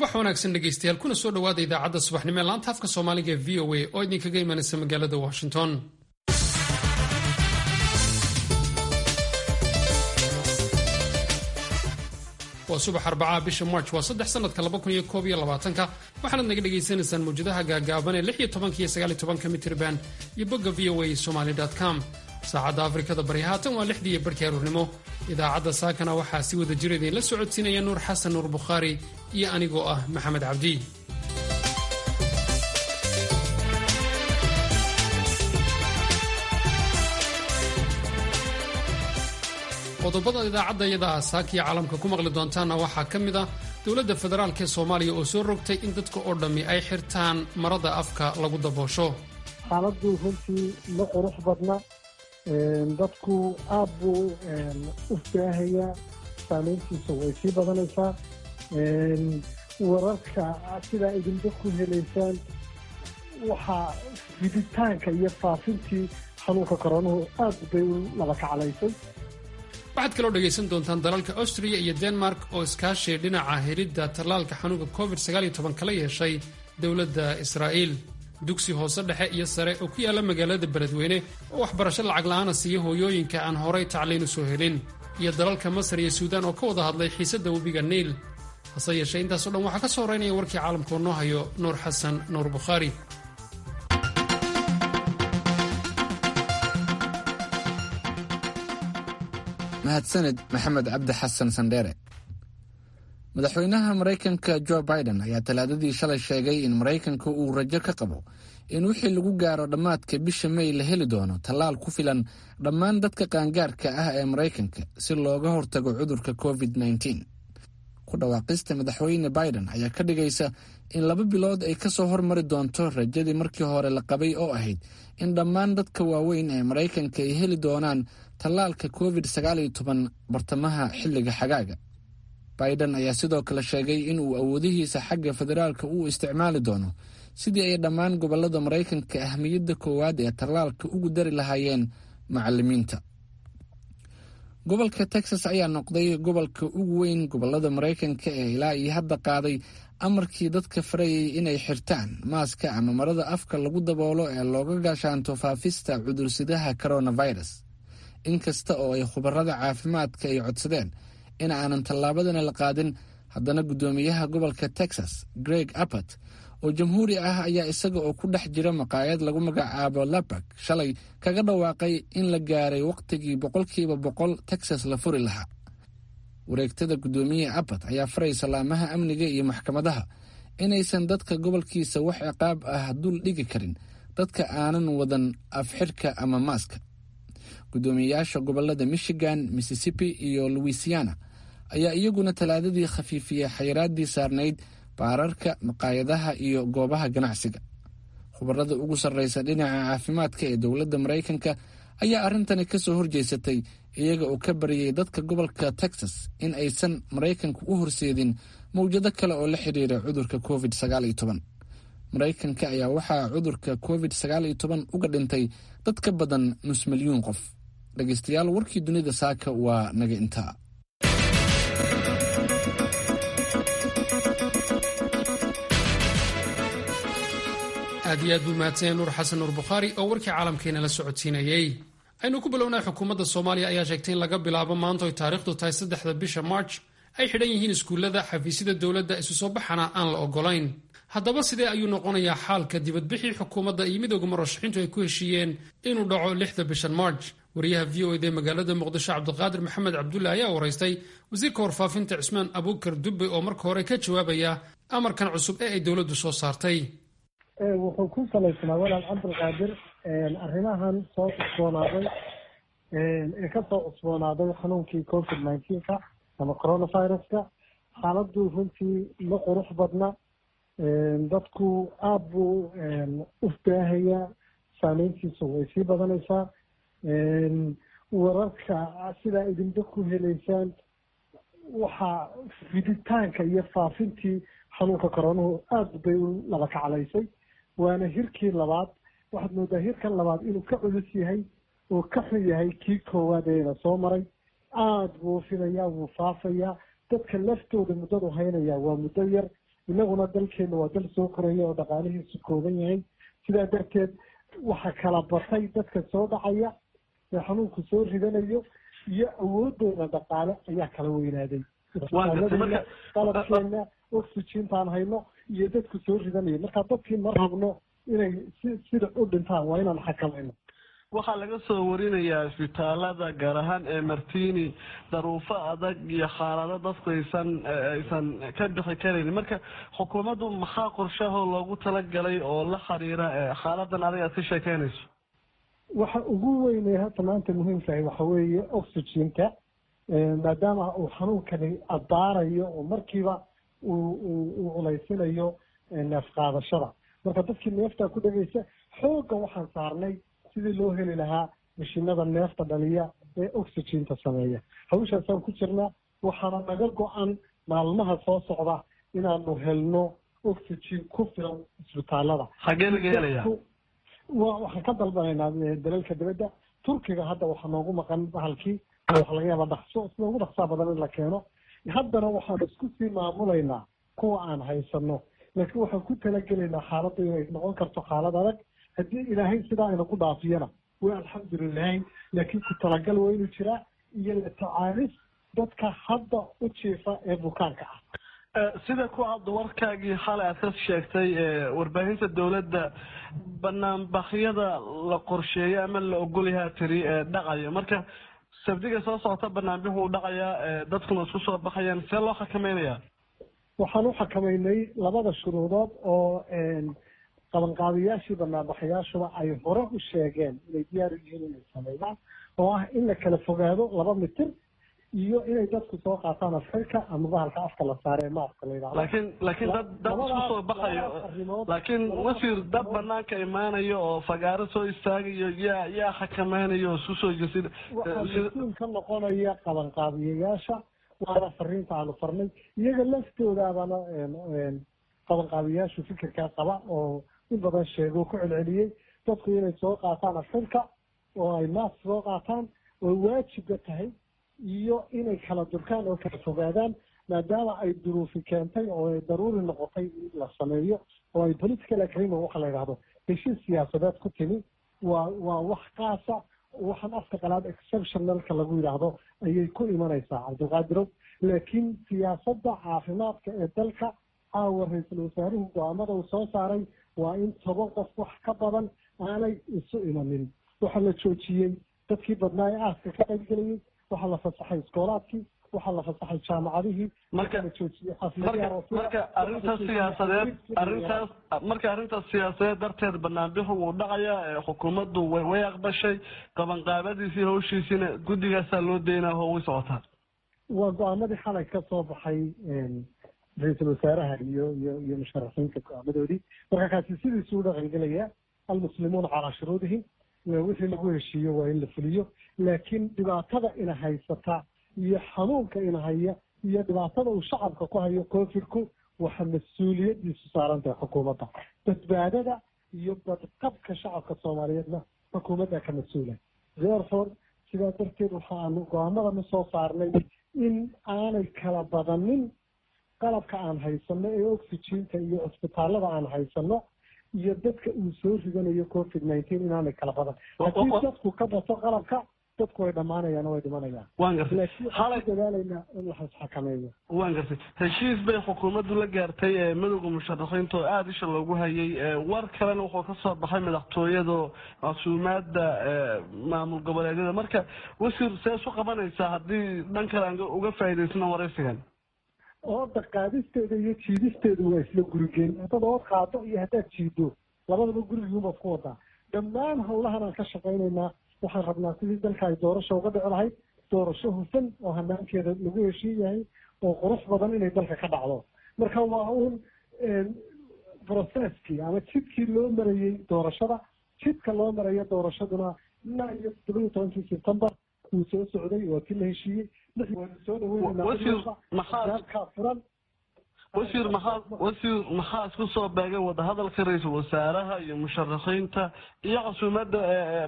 subax wanaagsan dhegaystayaal kuna soo dhowaada idaacadda subaxnimo ee laanta afka soomaaliga ee v o a oo idinkaga imanaysa magaalada washington waa subax arbacaa bisha march waa saddex sanadka labakuniyokobyolabaatanka waxaanaad naga dhagaysanaysaan mawjadaha gaagaaban ee lix iyo tobanka iyo sagaal iyo tobanka mitirban iyo bogga v o a somaly com saacadda afrikada bari haatan waa lixdii iyo barhkii aruurnimo idaacadda saakana waxaa si wada jir idiinla socodsiinaya nuur xasan nuur bukhaari iyo anigoo ah maxamed cabdi qodobada idaacadda iyada ah saakiya caalamka ku maqli doontaanna waxaa ka mid ah dowladda federaalk ee soomaaliya oo soo rogtay in dadka oo dhammi ay xirtaan marada afka lagu daboosho xaaladdu runtii ma qurux badna dadku aad buu u baahayaa saamayntiisa way sii badanaysaa wararka sidaa idinba ku helaysaan waxaa fiditaanka iyo faafintii xanuunka koronuhu aad bay u laba kaclaysay waxaad kaloo dhegaysan doontaan dalalka austria iyo denmark oo iskaashi dhinaca helidda tallaalka xanuunka covid kala yeeshay dowladda israa'iil dugsi hoose dhexe iyo sare oo ku yaalla magaalada beledweyne oo waxbarasho lacag la'aana siiya hooyooyinka aan horay tacliin u soo helin iyo dalalka masar iyo suudaan oo ka wada hadlay xiisadda webiga niil hase yeeshee intaasoo dhan waxaa ka soo horeynaya warkii caalamkoo noo hayo nuur xasan nuur bukhaari mahadsanid maxamed cabdi xasan sandheere madaxweynaha maraykanka jo biden ayaa talaadadii shalay sheegay in maraykanka uu rajo ka qabo in wixii lagu gaaro dhammaadka bisha may la heli doono tallaal ku filan dhammaan dadka qaangaarka ah ee maraykanka si looga hortago cudurka covid ku dhawaaqista madaxweyne biden ayaa ka dhigaysa in laba bilood ay kasoo hormari doonto rajadii markii hore la qabay oo ahayd in dhammaan dadka waaweyn ee maraykanka ay heli doonaan tallaalka covid bartamaha xilliga xagaaga biden ayaa sidoo kale sheegay in uu awoodihiisa xagga federaalka uu isticmaali doono sidii ay dhammaan gobolada maraykanka ahmiyadda koowaad ee tallaalka ugu dari lahaayeen macalimiinta gobolka texas ayaa noqday gobolka ugu weyn gobolada maraykanka ee ilaa iyo hadda qaaday amarkii dadka farayay inay xirtaan maaska ama marada afka lagu daboolo ee looga gaashaanto faafista cudursidaha coronavirus inkasta oo ay khubarada caafimaadka ay codsadeen in aanan tallaabadana la qaadin haddana guddoomiyaha gobolka texas greg abbott oo jamhuuri ah ayaa isaga oo ku dhex jira maqaayad lagu magacaabo labak shalay kaga dhawaaqay in la gaaray wakhtigii boqolkiiba boqol texas la furi lahaa wareegtada guddoomiyaha abbott ayaa faray salaamaha amniga iyo maxkamadaha inaysan dadka gobolkiisa wax ciqaab ah dul dhigi karin dadka aanan wadan afxirka ama maaska guddoomiyeyaasha gobolada michigan mississippi iyo louisiana ayaa iyaguna talaadadii khafiifiyey xayiraaddii saarnayd baararka maqaayadaha iyo goobaha ganacsiga khubarada ugu sarreysa dhinaca caafimaadka ee dowladda maraykanka ayaa arrintani ka soo horjeysatay iyaga oo ka baryay dadka gobolka texas in aysan maraykanka u horseedin mawjado kale oo la xidhiira cudurka covid maraykanka ayaa waxaa cudurka covid uga dhintay dad ka badan nus milyuun qof dhegeystayaal warkii dunida saaka waa naga intaa aad iyo aad buu mahadsanya nuur xasan nuur bukhaari oo warkii caalamkeena la socodsiinayey aynu ku bilownay xukuumadda soomaaliya ayaa sheegtay in laga bilaabo maanta oy taariikhdu tahay saddexda bisha march ay xidhan yihiin iskuullada xafiisyada dowladda isu soo baxana aan la ogolayn haddaba sidee ayuu noqonayaa xaalka dibadbixii xukuumadda iyo midooda murashaxiintu ay ku heshiiyeen inuu dhaco lixda bishan march wariyaha v o ed ee magaalada muqdisho cabdiqaadir maxamed cabdulle ayaa waraystay wasiirka warfaafinta cismaan abuukar dubbe oo marka hore ka jawaabaya amarkan cusub ee ay dowladdu soo saartay wuxuu ku salaysnaa walaal cabdiqaadir arrimahan soo cusboonaaday ee kasoo cusboonaaday xanuunkii covid nineteenka ama coronaviruska xaaladdu runtii ma qurux badna dadku aada buu u baahayaa saameyntiisa way sii badanaysaa wararka sidaa idinba ku helaysaan waxaa fiditaanka iyo faafintii xanuunka koronuhu aada bay u laba kaclaysay waana hirkii labaad waxaad moodaa hirkan labaad inuu ka culus yahay oo ka xun yahay kii koowaad eena soo maray aada buu fidayaa wuu faafayaa dadka laftooda muddadu haynayaa waa muddo yar inaguna dalkeena waa dal soo koraya oo dhaqaalihiisu kooban yahay sidaa darteed waxa kala batay dadka soo dhacaya ee xanuunku soo ridanayo iyo awoodooda dhaqaale ayaa kala weynaaday qalabkeena oxygentaan hayno iyo dadku soo ridanayo marka dadkii ma rabno inay si sida u dhintaan waa inaan xakamayno waxaa laga soo warinayaa isbitaalada gaar ahaan ee martini daruufo adag iyo xaalado dadku aysan aysan ka bixi karaynin marka xukuumaddu maxaa qorshahoo loogu talagalay oo la xiriira xaaladan adag aad ka sheekeynayso waxa ugu weynay hadda maanta muhiimkahay waxa weeye oxygenka maadaama uu xanuunkani abbaarayo oo markiiba uu uu culaysinayo neef qaadashada marka dadkii neeftaa ku dhegaysa xoogga waxaan saarnay sidii loo heli lahaa mashiinada neefta dhaliya ee oxyginta sameeya hawshaasaan ku jirnaa waxaana naga go-an maalmaha soo socda inaanu helno oxygen ku filan isbitaalada xagee laga helaya waxaan ka dalbanaynaa dalalka dibadda turkiga hadda waxaa noogu maqan bahalkii waxa laga yaaba dhaqso sida ugu dhaqsaa badan in la keeno haddana waxaan isku sii maamulaynaa kuwa aan haysano laakiin waxaan ku talagelaynaa xaaladda inay noqon karto xaalad adag haddii ilaahay sidaa ayna ku dhaafiyana waa alxamdulilahi laakiin ku talagal waa inuu jiraa iyo la tacaalis dadka hadda u jiifa ee bukaanka ah sida ku hadda warkaagii xalay aad ka sheegtay warbaahinta dowladda banaanbakyada la qorsheeyo ama la ogolyahaa tiri dhacaya marka sabdiga soo socota banaanbixu u dhacayaa dadkuna isku soo baxayaan see loo xakamaynayaa waxaan u xakamaynay labada shuruudood oo qabanqaabiyaashii banaanbaxayaashuba ay hore u sheegeen inay diyaar u yihiin inay sameeyaan oo ah in la kala fogaado laba mitir iyo inay dadku soo qaataan afxirka ama bahalka afka la saare ee maaska la yidhahdo laakiin laakiin dad dad isku soo baxayo laakiin wasiir dad banaanka imaanayo oo fagaaro soo istaagayo yaa yaa xakamaynayo oo isku soo jesid waxaa mas-uul ka noqonaya qabanqaabiyayaasha waana fariinta aanu farnay iyaga laftoodaabana qabanqaabiyayaashu fikirkaa qaba oo in badan sheego ku celceliyey dadku inay soo qaataan afxirka oo ay maas soo qaataan oo waajibka tahay iyo inay kala durkaan oo kala fogaadaan maadaama ay duruufi keentay oo ay daruuri noqotay in la sameeyo oo ay political agreement waxa la yidhahdo heshiis siyaasadeed ku timi waa waa wax qaasa waxaan afka qalaad exceptionalka lagu yidhaahdo ayay ku imanaysaa cabdilqaadirow laakiin siyaasadda caafimaadka ee dalka caawa ra-iisul wasaaruhu go-aamada uu soo saaray waa in toban qof wax ka badan aanay isu imanin waxaa la joojiyey dadkii badnaa ee aaska ka qaybgelayay waxaa la fasaxay iskoolaadkii waxaa la fasaxay jaamacadihii marka la joojiyey marka arrintaas siyaasadeed arrintaas marka arrintaas siyaasadeed darteed banaanbixu wuu dhacayaa xukuumaddu way way aqbashay qabanqaabadiisii hawshiisiina guddigaasaa loo daynaa oo way socotaa waa go-aamadii xalay ka soo baxay ra-iisul wasaaraha iyo iyo iyo musharaxiinta go-aamadoodii marka kaasi sidiisuu u dhaqangelaya almuslimuuna calaa shuruudihim wixii lagu heshiiyo waa in la fuliyo laakiin dhibaatada ina haysata iyo xanuunka ina haya iyo dhibaatada uu shacabka ku hayo covidku waxa mas-uuliyadiisu saaran tahay xukuumadda badbaadada iyo badqabka shacabka soomaaliyeedna xukuumadda ka mas-uula therefore sidaa darteed waxaanu go-aamadana soo saarnay in aanay kala badanin qalabka aan haysano ee oxygenka iyo cisbitaalada aan haysano iyo dadka uu soo ridanayo covid nineteen inaanay kala badan haddii dadku ka bato qalabka dadku way dhammaanayaan way dhimanayaan waan gartay laakiin waxaan ku dadaalaynaa in la xakameeyo waan gartay heshiis bay xukuumaddu la gaartay ee midowda musharaxiinta oo aada isha loogu hayay war kalena wuxuu ka soo baxay madaxtooyada casuumaada maamul goboleedyada marka wasiir see isu qabanaysaa haddii dhan kale aan uga faa'iidaysano waraysigan ooda qaadisteeda iyo jiidisteedu waa isla gurigeen haddaad ood qaado iyo haddaad jiido labadaba gurigiibaad ku wadaa dhammaan howlahan aan ka shaqaynaynaa waxaan rabnaa sidii dalka ay doorasho uga dhici lahayd doorasho hufan oo hanaankeeda lagu heshiin yahay oo qurux badan inay dalka ka dhacdo marka waa uun processkii ama jidkii loo marayey doorashada jidka loo marayo doorashaduna ilaa iyo todoba iyo tobankii september wuu soo socday waa kii la heshiiyey waanu soo dhaweynaynaa furan wasiir maxaa wasiir maxaa isku soo beegay wadahadalka ra-iisul wasaaraha iyo musharaxiinta iyo casuumadda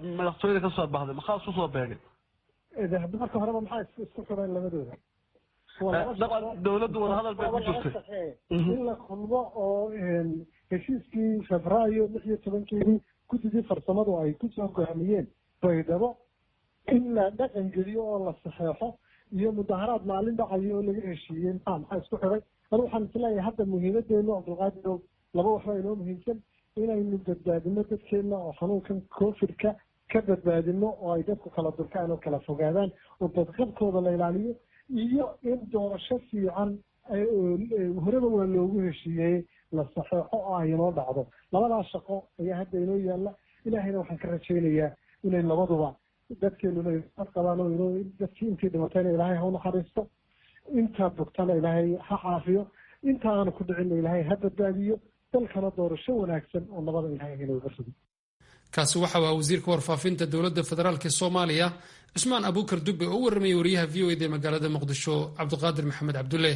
madaxtooyada ka soo baxday maxaa isku soo beegay marka horeba maxaa isku xidheen labadooda dabcan dowladdu wadahadal bay ku jirtay in la kulmo oo heshiiskii febraayo lix iyo tobankeedii guddidii farsamadu ay kusoo gohamiyeen baydhabo in la dhaqan geliyo oo la saxeexo iyo mudaharaad maalin dhacayo oo laga heshiiyey maxaa maxaa isku xiday anu waxaan isleeyahay hadda muhiimadeenu cabdulqaadirow laba waxbaa inoo muhiimsan inaynu badbaadino dadkeenna oo xanuunkan covidka ka badbaadino oo ay dadku kala durkaan oo kala fogaadaan oo badqabkooda la ilaaliyo iyo in doorasho fiican horeba waa loogu heshiiyey la saxeexo oo ay inoo dhacdo labadaas shaqo ayaa hadda inoo yaalla ilaahayna waxaan ka rajaynayaa inay labaduba dadkeenuna qabaan oo inoo dadkii intii dhimatayna ilaahay ha u naxariisto intaa bogtana ilaahay ha caafiyo inta aanu ku dhicinna ilaahay ha badbaadiyo dalkana doorasho wanaagsan oo nabada ilaahay inooga sugo kaasi waxa uu wasiirka warfaafinta dowladda federaalk soomaaliya cusmaan abuukar dubbe oo u warramayay wariyaha v o ed ee magaalada muqdisho cabdiqaadir maxamed cabdulle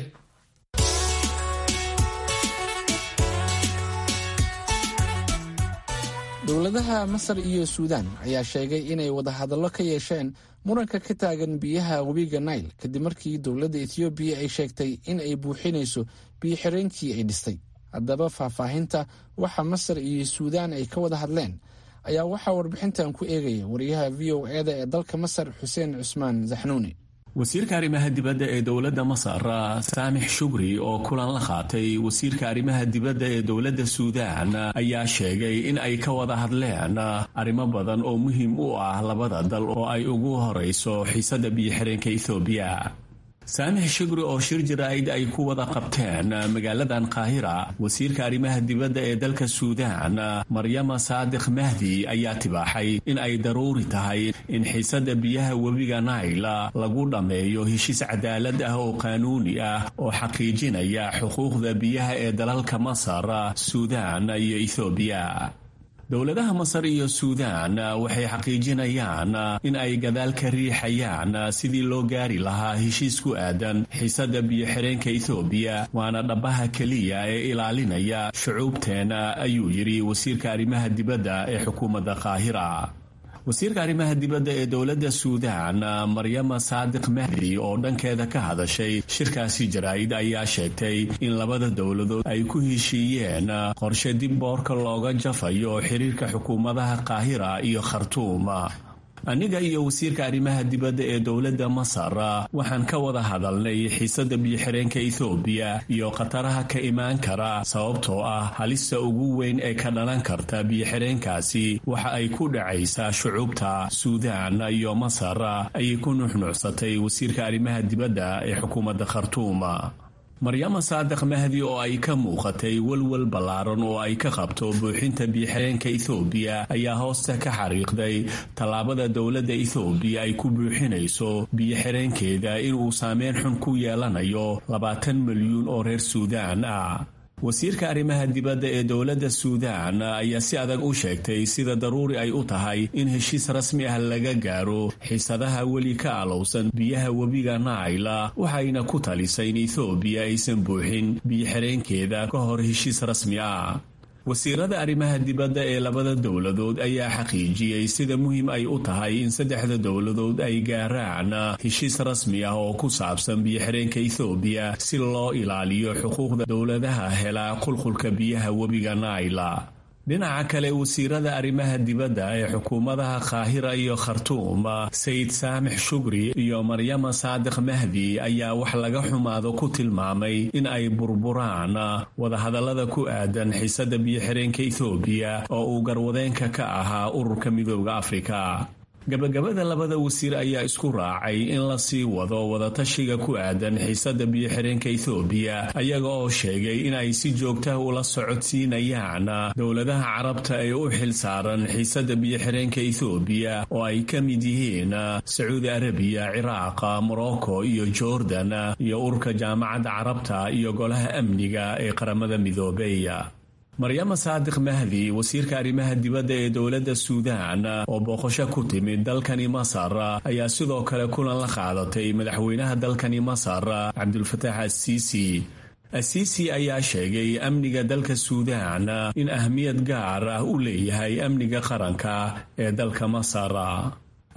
dowladaha masar iyo suudaan ayaa sheegay inay wadahadallo ka yeesheen muranka ka taagan biyaha webiga nail kadib markii dowladda ethoobiya ay sheegtay in ay buuxinayso biyo-xireenkii ay dhistay haddaba faahfaahinta waxa masar iyo suudaan ay ka wada hadleen ayaa waxaa warbixintan ku eegaya wariyaha v o eda ee dalka masar xuseen cusmaan zaxnuuni wasiirka arrimaha dibadda ee dowladda masar saamix shugri oo kulan la qaatay wasiirka arrimaha dibadda ee dowladda suudaan ayaa sheegay in ay ka wada hadleen arrimo badan oo muhiim u ah labada dal oo ay ugu horayso xiisadda biyo-xireenka ethoobiya saamix shugri oo shir jaraa'id ay ku wada qabteen magaaladan qaahira wasiirka arrimaha dibadda ee dalka suudaan maryama saadiq mahdi ayaa tibaaxay in ay daruuri tahay in xiisadda biyaha webiga naila lagu dhammeeyo heshiis cadaalad ah oo qaanuuni ah oo xaqiijinaya xuquuqda biyaha ee dalalka masar suudaan iyo ethoobiya dowladaha masar iyo suudaan waxay xaqiijinayaan in ay gadaal ka riixayaan sidii loo gaari lahaa heshiis ku aadan xiisadda biyo-xireenka ethoobiya waana dhabbaha keliya ee ilaalinaya shucuubteena ayuu yidhi wasiirka arrimaha dibadda ee xukuumadda qaahira wasiirka arrimaha dibadda ee dowladda suudaan maryama saadiq mahdi oo dhankeeda ka hadashay shirkaasi jaraa'id ayaa sheegtay in labada dowladood ay ku heshiiyeen qorshe dib boorka looga jafayo xiriirka xukuumadaha qaahira iyo khartuum aniga iyo wasiirka arrimaha dibadda ee dowladda masar waxaan ka wada hadalnay xiisadda biyo-xireenka ethoobiya iyo khataraha ka imaan kara sababtoo ah halista ugu weyn ee ka dhalan karta biyo-xireenkaasi waxa ay ku dhacaysaa shucuubta suudaan iyo masar ayay ku nuxnuucsatay wasiirka arrimaha dibadda ee xukuumadda khartuum maryama saadiq mahdi oo ay ka muuqatay welwel ballaaran oo ay ka qabto buuxinta biyo-xireenka ethoobiya ayaa hoosta ka xariiqday tallaabada dowladda ethoobiya ay ku buuxinayso biyo-xireenkeeda inuu saameyn xun ku yeelanayo labaatan milyuun oo reer suudaan ah wasiirka arrimaha dibadda ee dowladda suudaan ayaa si adag u sheegtay sida daruuri ay u tahay in heshiis rasmi ah laga gaaro xiisadaha weli ka alowsan biyaha webiga naila waxayna ku talisay in ethoobiya aysan buuxin biyo-xireenkeeda ka hor heshiis rasmi ah wasiirada arrimaha dibadda ee labada dowladood ayaa xaqiijiyey sida muhiim ay u tahay in saddexda dowladood ay gaaraan heshiis rasmi ah oo ku saabsan biyo-xireenka ethoobiya si loo ilaaliyo xuquuqda dowladaha hela qulqulka biyaha webiga naila dhinaca kale wasiirada arrimaha dibadda ee xukuumadaha qaahira iyo khartuum sayid saamix shugri iyo maryama saadiq mahdi ayaa wax laga xumaado ku tilmaamay in ay burburaan wadahadallada ku aadan xiisadda biyo-xireenka ethoobiya oo uu garwadeenka ka ahaa ururka midooda afrika gabagabada labada wasiir ayaa isku raacay in la sii wado wadatashiga ku aadan xiisadda biyo-xireenka ethoobiya ayaga oo sheegay in ay si joogtaha ula socodsiinayaan dowladaha carabta ee u xil saaran xiisadda biyo-xireenka ethoobiya oo ay ka mid yihiin sacuudi arabiya ciraaq morocco iyo jordan iyo ururka jaamacadda carabta iyo golaha amniga ee qaramada midoobey maryama saadiq mahdi wasiirka arrimaha dibadda ee dowladda suudaan oo booqasho ku timid dalkani masar ayaa sidoo kale kulan la qaadatay madaxweynaha dalkani masar cabdulfataax asiisi asiisi ayaa sheegay amniga dalka suudaan in ahmiyad gaar ah u leeyahay amniga qaranka ee dalka masar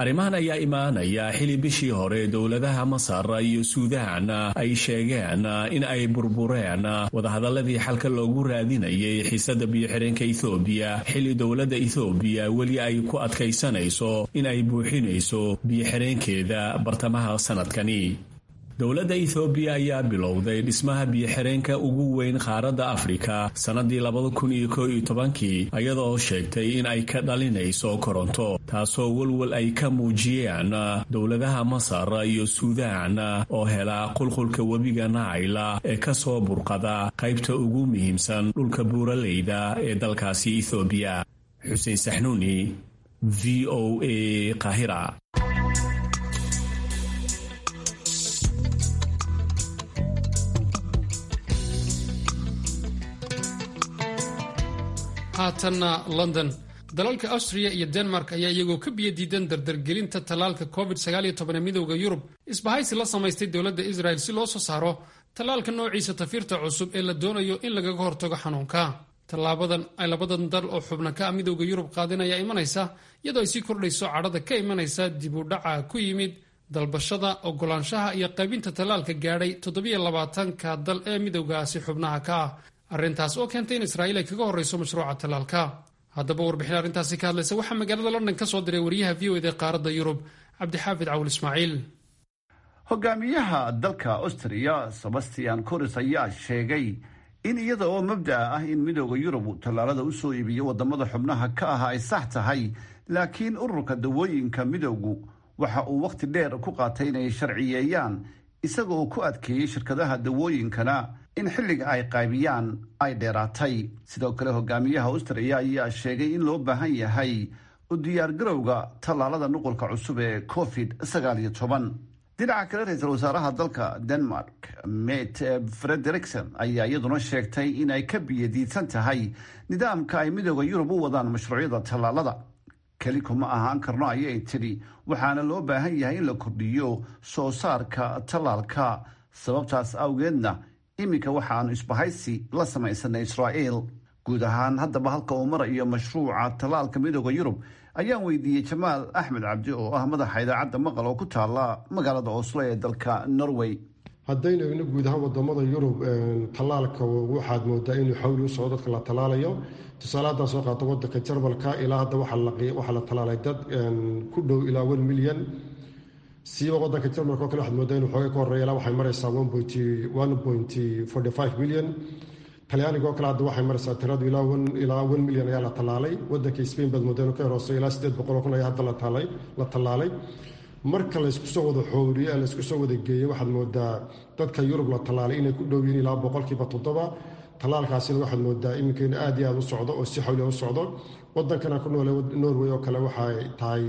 arrimahan ayaa imaanaya xili bishii hore dowladaha masar iyo suudaan ay sheegeen in ay burbureen wadahadaladii xalka loogu raadinayay xiisada biyo-xireenka ethoobiya xili dowladda ethoobiya weli ay ku adkaysanayso in ay buuxinayso biyo-xireenkeeda bartamaha sanadkani dowladda ethoobiya ayaa bilowday dhismaha biyo-xireenka ugu weyn qaaradda afrika sannadii labada kun iyo koo iyo tobankii iyadoo sheegtay in ay ka dhalinayso koronto taasoo walwal ay ka muujiyeen dowladaha masar iyo suudaan oo hela qulqulka webiga naayla ee ka soo burqada qaybta ugu muhiimsan dhulka buuraleyda ee dalkaasi ethoobiya xuseen saxnuuni v o a qahira haatanna london dalalka austria iyo denmark ayaa iyagoo ka biyo diidan dardargelinta tallaalka covid ee midowda yurub isbahaysi la samaystay dowladda israel si loo soo saaro tallaalka noociisa tafiirta cusub ee la doonayo in lagaga hortago xanuunka tallaabadan ay labadan dal oo xubna ka ah midowda yurub qaadin ayaa imanaysa iyadoo ay sii kordhayso cadhada ka imanaysa dib u dhaca ku yimid dalbashada ogolaanshaha iyo qaybinta tallaalka gaadhay toddobaatanka dal ee midowgaasi xubnaha ka ah arrintaas oo keentay in israa'iil ay kaga horrayso mashruuca tallaalka haddaba warbixin arrintaasi ka hadlaysa waxaa magaalada london ka soo diray wariyaha v o ed ee qaaradda yurub cabdixaafid cawil ismaaciil hogaamiyaha dalka austria sebastian coris ayaa sheegay in iyada oo mabda'a ah in midooda yurub uu tallaalada u soo iibiyo wadamada xubnaha ka ah ay sax tahay laakiin ururka dawooyinka midowgu waxa uu wakhti dheer ku qaatay inay sharciyeeyaan isaga oo ku adkeeyey shirkadaha dawooyinkana in xilliga ay qaybiyaan ay dheeraatay sidoo kale hogaamiyaha austria ayaa sheegay in loo baahan yahay u diyaargarowga tallaalada nuqulka cusub ee covid sagaal iyo toban dhinaca kale ra-iisul wasaaraha dalka denmark met frederikson ayaa iyaduna sheegtay in ay ka biyadiidsan tahay nidaamka ay midooda yurub u wadaan mashruucyada tallaalada keli kuma ahaan karno ayay tidhi waxaana loo baahan yahay in la kordhiyo soo saarka tallaalka sababtaas awgeedna iminka waxaanu isbahaysi la samaysanay israa'iil guud ahaan haddaba halka uu marayo mashruuca tallaalka midooda yurub ayaan weydiiyey jamaal axmed cabdi oo ah madaxa idaacadda maqal oo ku taala magaalada oslo ee dalka norway haddaynu egno guud ahaan wadamada yurub tallaalka waxaad moodaa inuu xawli u socdo dadka la tallaalayo tusaale haddaan soo qaato wadanka jarmalka ilaa hadda waxaa la tallaalay dad ku dhow ilaa one milyan siiba wadanka jarmalka oo kale waxaad moodaa inuu xoogay ka horreeya ilaa waxay maraysaa one point forty five milyan talyaaniga oo kale hadda waxay maraysaa tiradu ilaa one milyan ayaa la tallaalay wadanka spain baad moodaa inuu ka horeysay ilaa siddeed boqol oo kun ayaa hadda la tallaalay marka laysku soo wada xooriye laysku soo wada geeyey waxaad moodaa dadka yurub la tallaalay inay ku dhow yihiin ilaa boqolkiiba toddoba tallaalkaasina waxaad moodaa iminka in aad iyo aad u socdo oo si xawliya u socdo wadankana ku noole norway oo kale waxay tahay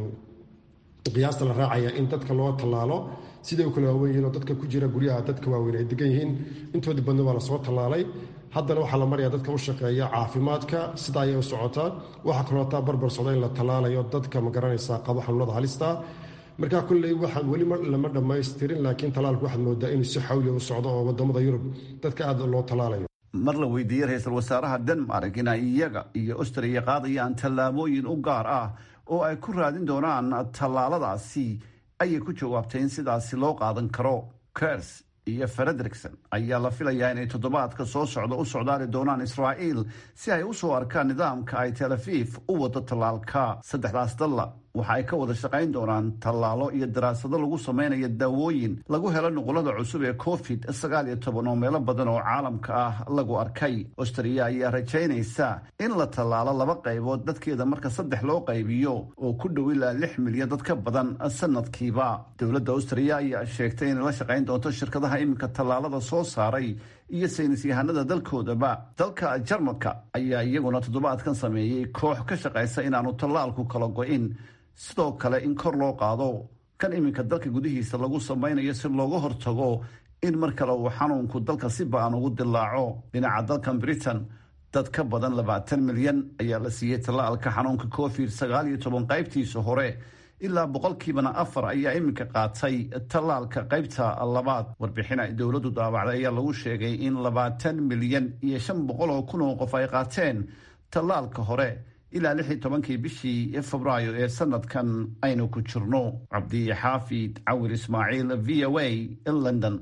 qiyaasta la raacaya in dadka loo tallaalo siday u kala waawen yihiin oo dadka ku jira guryaha dadka waaweyn ay degan yihiin intoodii badna waa lasoo tallaalay haddana waxaa la maraya dadka u shaqeeya caafimaadka sida ayay u socotaa waxaa kaloo taa barbar socda in la tallaalayo dadka ma garanaysaa qabo xanuunada halista markaa kulley waxaan weli lama dhammaystirin laakiin tallaalku waxaad moodaa inuu si xawliya u socdo oo wadamada yurub dadka aad loo tallaalayo mar la weydiiyey ra-iisul wasaaraha denmark in ay iyaga iyo austria qaadayaan tallaabooyin u gaar ah oo ay ku raadin doonaan tallaaladaasi ayay ku jawaabtay in sidaasi loo qaadan karo kers iyo frederikson ayaa la filayaa inay toddobaadka soo socda u socdaali doonaan israa'iil si ay u soo arkaan nidaamka ay tel afiif u wado tallaalka saddexdaas dalla waxa ay ka wada shaqayn doonaan tallaalo iyo daraasado lagu samaynayo daawooyin lagu helo nuqulada cusub ee covid sagaal iyo toban oo meelo badan oo caalamka ah lagu arkay austria ayaa rajaynaysa in la tallaalo laba qaybood dadkeeda marka saddex loo qaybiyo oo ku dhow ilaa lix milyan dad ka badan sanadkiiba dowladda austria ayaa sheegtay inay la shaqayn doonto shirkadaha iminka tallaalada soo saaray iyo saynis yahanada dalkoodaba dalka jarmalka ayaa iyaguna toddobaadkan sameeyey koox ka shaqaysa inaanu tallaalku kala go-in sidoo kale in kor loo qaado kan iminka dalka gudihiisa lagu samaynayo si looga hortago in mar kale uu xanuunku dalka si ba-an ugu dilaaco dhinaca dalkan britain dad ka badan labaatan milyan ayaa la siiyey tallaalka xanuunka covid sagaal iyo toban qaybtiisa hore ilaa boqolkiibana afar ayaa iminka qaatay tallaalka qaybta labaad warbixin ay dowladdu daabacday ayaa lagu sheegay in labaatan milyan iyo shan boqol oo kun oo qof ay qaateen tallaalka hore ilaa lix iyo tobankii bishii febraayo ee sanadkan aynu ku jirno cabdi xaafid cawir ismaaciil v o a london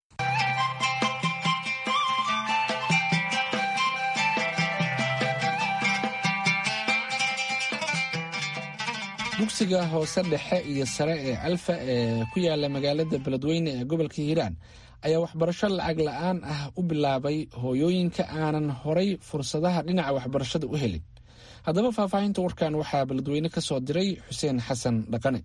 dugsiga hoose dhexe iyo sare ee alfa ee ku yaala magaalada beledweyne ee gobolka hiiraan ayaa waxbarasho lacag la-aan ah u bilaabay hooyooyinka aanan horay fursadaha dhinaca waxbarashada u helin haddaba faahfaahinta warkan waxaa beledweyne ka soo diray xuseen xasan dhaqane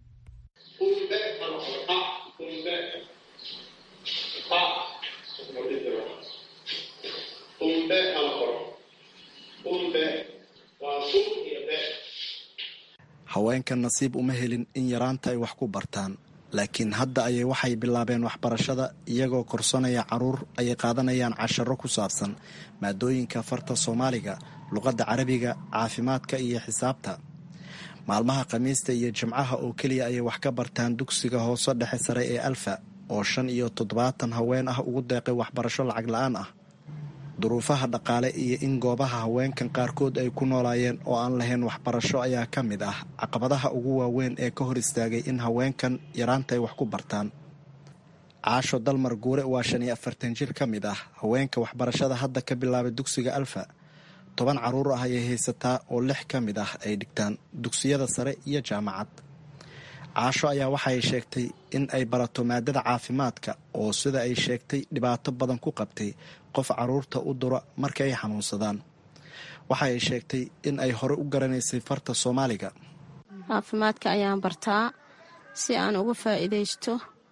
haweenka nasiib uma helin in yaraanta ay wax ku bartaan laakiin hadda ayay waxay bilaabeen waxbarashada iyagoo korsanaya caruur ayay qaadanayaan casharo ku saabsan maadooyinka farta soomaaliga luqadda carabiga caafimaadka iyo xisaabta maalmaha khamiista iyo jimcaha oo keliya ayay wax ka bartaan dugsiga hoose dhexe sare ee alfa oo shan iyo toddobaatan haween ah ugu deeqay waxbarasho lacag la-aan ah duruufaha dhaqaale iyo in goobaha haweenkan qaarkood ay ku noolaayeen oo aan lahayn waxbarasho ayaa ka mid ah caqabadaha ugu waaweyn ee ka hor istaagay in haweenkan yaraanta ay wax ku bartaan caasho dalmar guure waa shan iyo afartan jir ka mid ah haweenka waxbarashada hadda ka bilaabay dugsiga alfa toban caruur ah ayay haysataa oo lix ka mid ah ay dhigtaan dugsiyada sare iyo jaamacad caasho ayaa waxay sheegtay in ay barato maadada caafimaadka oo sida ay sheegtay dhibaato badan ku qabtay qof caruurta u dura marka ay xanuunsadaan waxa ay sheegtay in ay hore u garanaysay farta soomaaliga caafimaadka ayaan bartaa si aan uga faa'iidaysto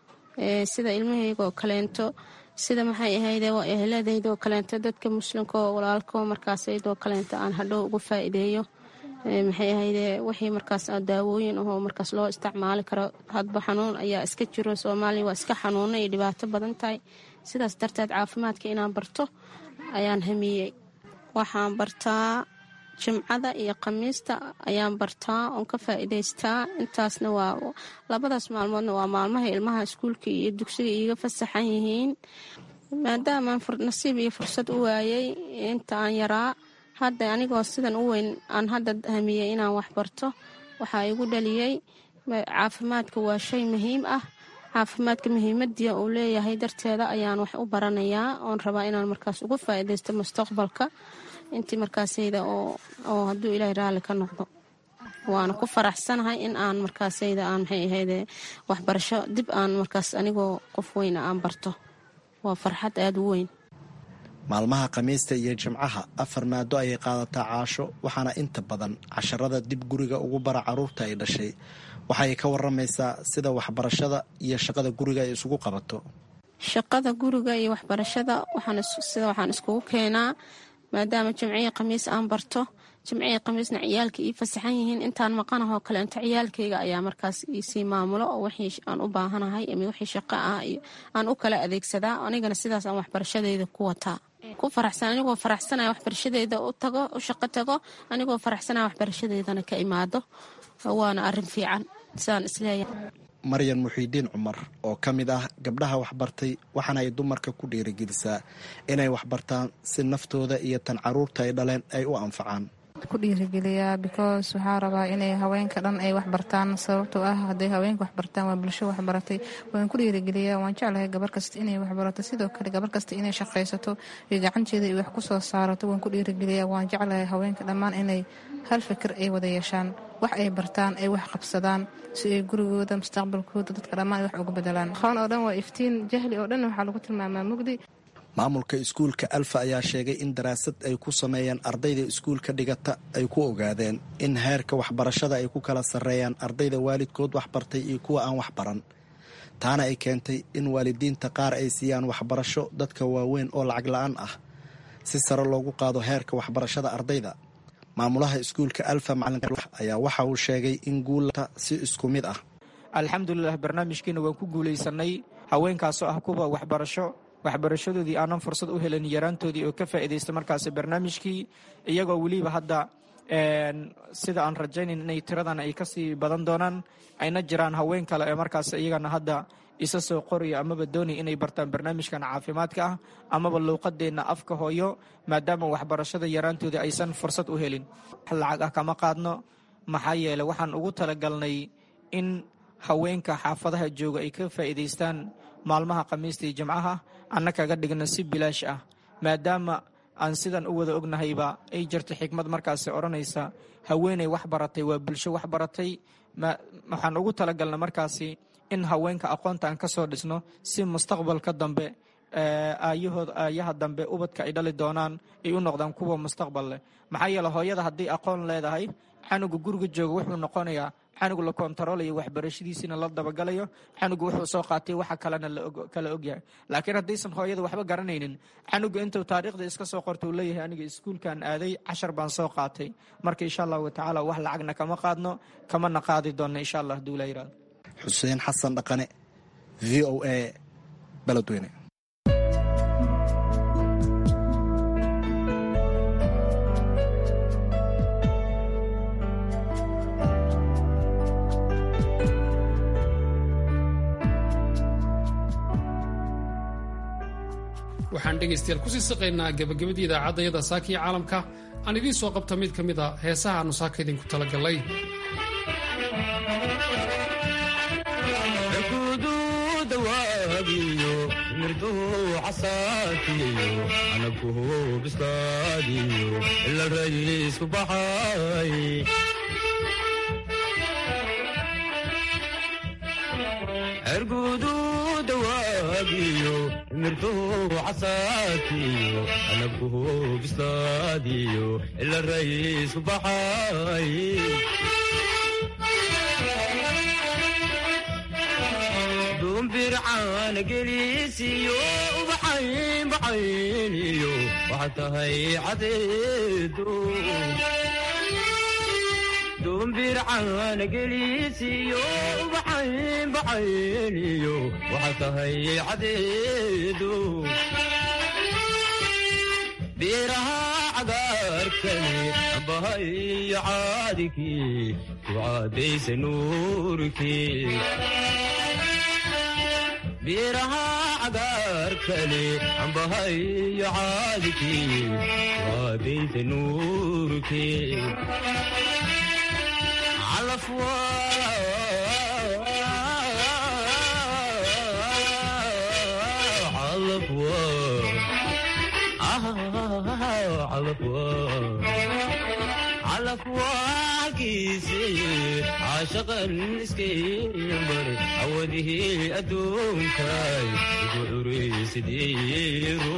sida ilmahayga oo kaleento sida maxay ahayde waa ehladaydaoo kaleento dadka muslimka oo walaalkao markaasaydoo kaleento aan hadhow uga faa'iideeyo maxay ahayde wixii markaas daawooyin ahoo markaas loo isticmaali karo hadba xanuun ayaa iska jiro soomaaliya waa iska xanuuna iyo dhibaato badan tahay sidaas darteed caafimaadka inaan barto ayaan hamiyey waxaan bartaa jimcada iyo khamiista ayaan bartaa oon ka faa'iidaystaa intaasna waa labadaas maalmoodna waa maalmaha ilmaha iskuulka iyo dugsiga iiga fasaxan yihiin maadaamaan nasiib iyo fursad u waayey inta aan yaraa hadda anigoo sidan u weyn aan hadda hamiyey inaan wax barto waxaa igu dhaliyey caafimaadka waa shay muhiim ah caafimaadka muhiimadiia uu leeyahay darteeda ayaan wax u baranayaa oon rabaa inaan markaas uga faa'iidaysto mustaqbalka intii markaasayda oo hadduu ilaahay raalli ka noqdo waana ku faraxsanahay in aan markaasayda aan maxay ahayde waxbarasho dib aan markaas anigoo qof weyna aan barto waa farxad aada u weyn maalmaha khamiista iyo jimcaha afar maado ayay qaadataa caasho waxaana inta badan casharada dib guriga ugu bara caruurta ay dhashay waxay ka waramaysaa sida waxbarashada iyo shaqada guriga ay isugu qabato shaqada guriga iyo waxbarashada sida waxaan iskugu keenaa maadaama jimciyi khamiis aan barto jimciyi khamiisna ciyaalka ii fasaxan yihiin intaan maqanahoo kaleento ciyaalkayga ayaa markaas iisii maamulo oo wixii aan u baahanahay ama wixii shaqo ah aan u kala adeegsadaa anigana sidaas aan waxbarashadeyda ku wataa ku faraxsan anigoo faraxsanaya waxbarashadeeda u tago u shaqo tago anigoo faraxsanaya waxbarashadeedana ka imaado waana arin fiican sidaan isleeyahay maryan muxiidiin cumar oo ka mid ah gabdhaha waxbartay waxaana ay dumarka ku dhiirigelisaa inay waxbartaan si naftooda iyo tan caruurta ay dhaleen ay u anfacaan ku dhiirigeliyaa because waxaa rabaa inay haweenka dhan ay waxbartaan sababtoo ah hadday haweenka waxbartaan waa bulsho waxbaratay waan ku dhiirigeliyaa waan jeclahay gabar kasta inay waxbarato sidoo kale gabar kasta inay shaqaysato iyo gacanteeda ay wax ku soo saarato waan ku dhiirigeliyaa waan jeclahay haweenka dhammaan inay hal fikir ay wada yeeshaan wax ay bartaan ay wax qabsadaan si ay gurigooda mustaqbalkooda dadka dhammaan ay wax uga bedelaan aqoon oo dhan waa iftiin jahli oo dhan waxaa lagu tilmaamaa mugdi maamulka iskuulka alfa ayaa sheegay in daraasad ay ku sameeyeen ardayda iskuulka dhigata ay ku ogaadeen in heerka waxbarashada ay ku kala sarreeyaan ardayda waalidkood waxbartay iyo kuwa aan waxbaran taana ay keentay in waalidiinta qaar ay siiyaan waxbarasho dadka waaweyn oo lacag la-aan ah si sare loogu qaado heerka waxbarashada ardayda maamulaha iskuulka alfa macalin ayaa waxa uu sheegay in guulta si isku mid ah alxamdulilah barnaamijkiina waan ku guulaysanay haweenkaasoo ah kuwa waxbarasho waxbarashadoodii aanan fursad u helin yaraantoodii oo ka faa'iidaysta markaasi barnaamijkii iyagoo weliba hadda sida aan rajaynayn inay tiradan ay kasii badan doonaan ayna jiraan haween kale ee markaas iyagana hadda isa soo qoraya amaba doonaya inay bartaan barnaamijkan caafimaadka ah amaba luuqadeenna afka hooyo maadaama waxbarashada yaraantooda aysan fursad u helin lacag ah kama qaadno maxaa yeele waxaan ugu talagalnay in haweenka xaafadaha jooga ay ka faa'iidaystaan maalmaha khamiista iyo jimcaha anna kaga dhigna si bilaash ah maadaama aan sidan u wada ognahayba ay jirta xikmad markaasi odhanaysa haweeney wax baratay waa bulsho wax baratay waxaan ugu talagalna markaasi in haweenka aqoonta aan ka soo dhisno si mustaqbalka dambe aayahood aayaha dambe ubadka ay dhali doonaan ay u noqdaan kuwa mustaqbal leh maxaa yeele hooyada haddii aqoon leedahay canuga guriga jooga wuxuu noqonayaa canug la kontaroolayo waxbarashadiisiina la dabagalayo canuga wuxuu soo qaatay waxa kalena kala ogyahay laakiin haddaysan hooyada waxba garanaynin canuga intuu taariikhda iska soo qorta uu leeyahay aniga iskuulkan aaday cashar baan soo qaatay marka insha allahu tacaala wax lacagna kama qaadno kamana qaadi doonna insha allah haduu la yirahdo xuseen xasan dhaqane v o a beledweyne waxaan dhegaystayaal kusii siqaynaa gabagabadii idaacadayada saaka iyo caalamka aan idiin soo qabta mid ka mid a heesaha aannu saaka idinku talagallay dawaagiyo mirtuu casaadkiyo anabkuhu bislaadiyo ila rayiisku baxay duumbircaana geliisiyo ubaxayn baxayniyo waxaa tahay cadeedu duumbircaana geliisiyo ubaxayn baxayniyo waxaa tahay cadeedu beeraha cagaarkani ambahayo caadikii ku caadaysa nuurkii beeraha cagaarkani ambahayo caadikii ku caadaysa nuurkii calafwaakiisi caashaqan iskaybar awadihii adduunkay ugu curaysidiiru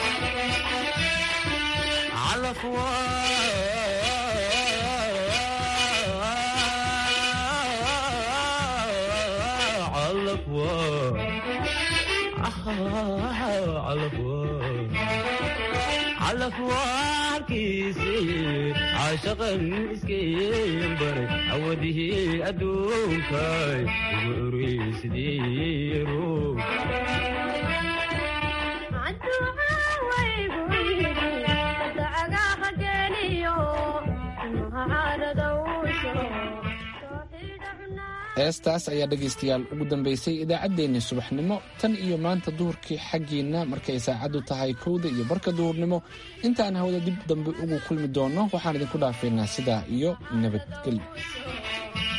calafwaarkiisi caashaqan iskaybar awadihii adduunkay ugu curaysidiiru heestaas ayaa dhegaystayaal ugu dambaysay idaacaddeenni subaxnimo tan iyo maanta duhurkii xaggiinna markay saacaddu tahay kowda iyo barka duhurnimo intaan hawada dib dambe ugu kulmi doonno waxaan idinku dhaafaynaa sidaa iyo nabadgelyo